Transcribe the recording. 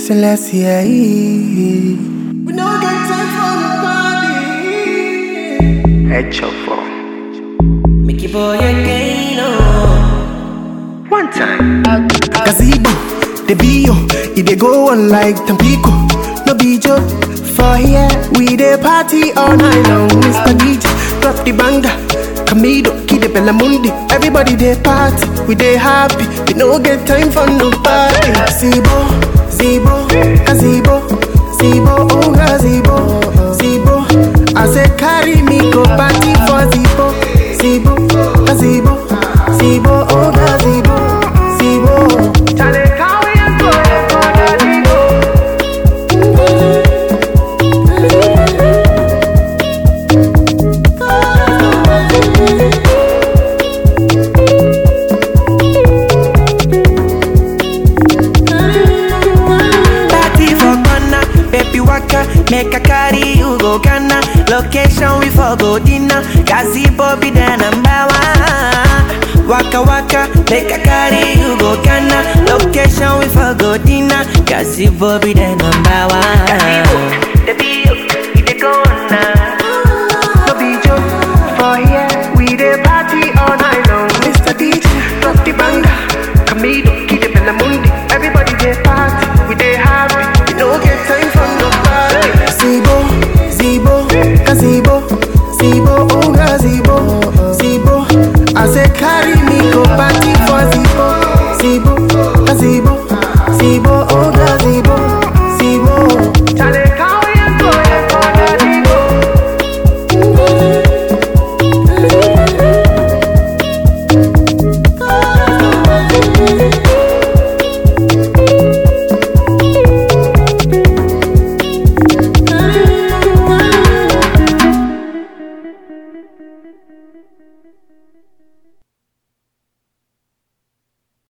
Selassie. We no get time for nobody. Head for Make your boy again, oh. one time. Gazebo, the bio, it dey go on like Tampico. No be joke. For here, we dey party all night long. Mr. DJ, drop the banger. Camido, Kid Bellamundi. Everybody dey party, we dey happy. We no get time for nobody. Zibo, Zibo, Gazebo, Zibo, oh Gazebo, Zibo. I say carry me go party for Zibo, Zibo, Gazebo, Zibo, oh Gazebo, Zibo. Chale, carry and go, go, Gazebo. Party for Ghana, baby waka, make a carry you go Ghana. Location we for go dinner, Gazebo be the number one. Waka waka, make a carry you go Ghana. Location we for go dinner, Gazebo be the number one. Gazebo, the bio, we dey go now. No be joke. For here, we dey party all night long. Mr. DJ, drop the banger. Camido,